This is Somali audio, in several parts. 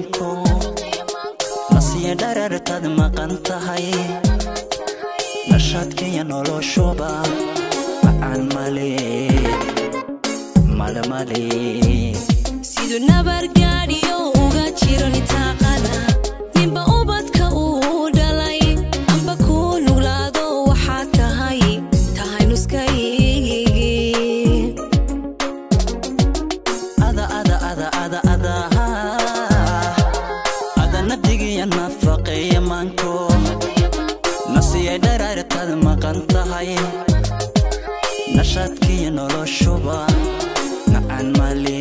maanko nasiya dharartaad maqan tahay nashaadkaya noloshuba macaan male male male siduu nabargaadhiyo uga jiro nitaaqada ninba ubadka uu dhalay amba kuu nuglaado waxaad tahay tahay nuskaygi ada ada ada ada ada ada nabdigiya nafaqeeya maanko nasiya dharartaad maqan tahay nashaadkiya noloshuba macaan male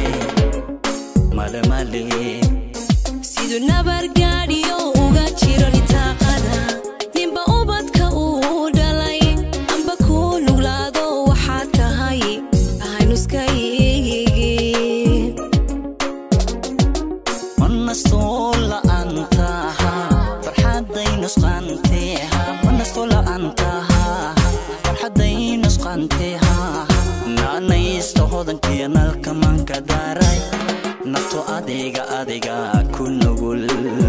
male male siduu nabargaadhiyo uga jiro nitaaqada ninba ubadka uu dhalay amba kuu nuglaado waxaad tahay tahay nuskaygi manastoo la'aantaha farxadday nusqaanteeha manastoo la'aantaha farxadday nusqaanteeha naanaysta hodankiya nalka manka daaray nafto adiga adiga ku nugul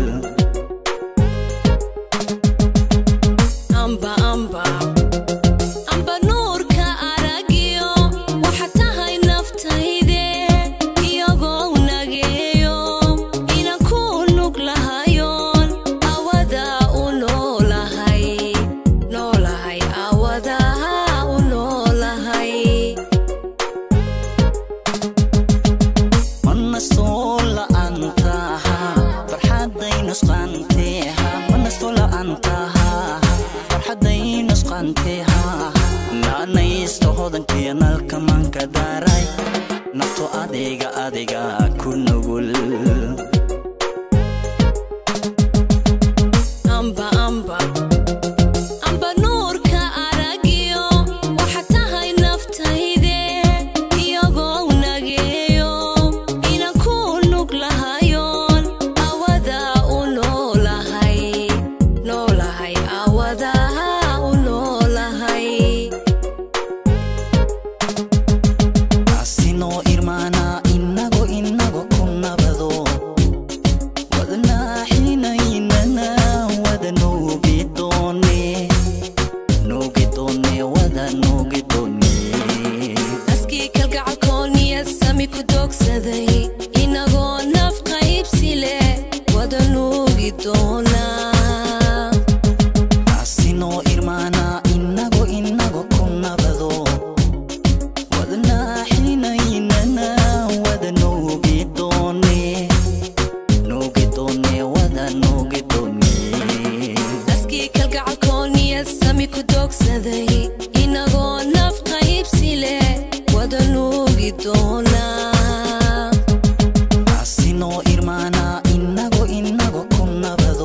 amba amba amba nuurka aragiyo waxa tahay naftayde iyagoo nageeyo inan ku nug lahayoon awada u noolahay noolahay awadaha u noolahay manastoo la'aantaha farxadday nusqaanteeha manastoo la'aantaha farxadday nusqaanteeha naanaysta hodankiya nalka manka daaray nafto adiga adiga ku nugul amba amba amba nuurka aragiyo waxa tahay naftayde iyagoo nageeyo inan ku nug lahayoon awada u noolahay noolahay awadaha u noolahay asinoo irmaana inago inago ku nabado wadnaaxinaynana wada nuugidoone nuugidoone wada nuugidoone askii kalgacalkooniya sami ku doogsaday inagoo naf qaybsi leh wada nuugi doonaa asinoo irmaana inago inago ku nabado wadnaaxinaynana wada nuugidoone nuugidoone wada nuugidoone askii kalgacalkooniya sami ku doogsaday inagoo naf qaybsi leh wada nuugi doonaa asinoo irmaana inago inago ku nabado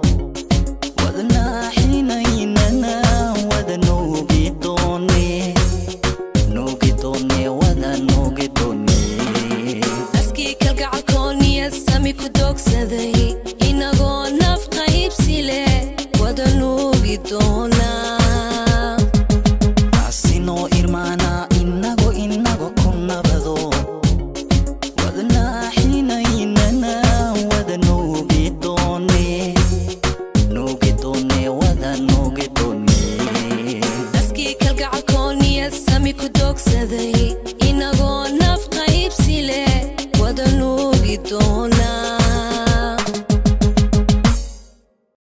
wadnaaxinaynana wada nuugidoone nuugidoone wada nuugidoone askii kalgacalkooniya sami ku doogsaday inagoo naf qaybsi leh wada nuugi doonaa asinoo irmaana inago inago ku nabado wadnaaxinaynana wada nuugidoone nuugidoone wada nuugidoone askii kalgacalkooniya sami ku doogsaday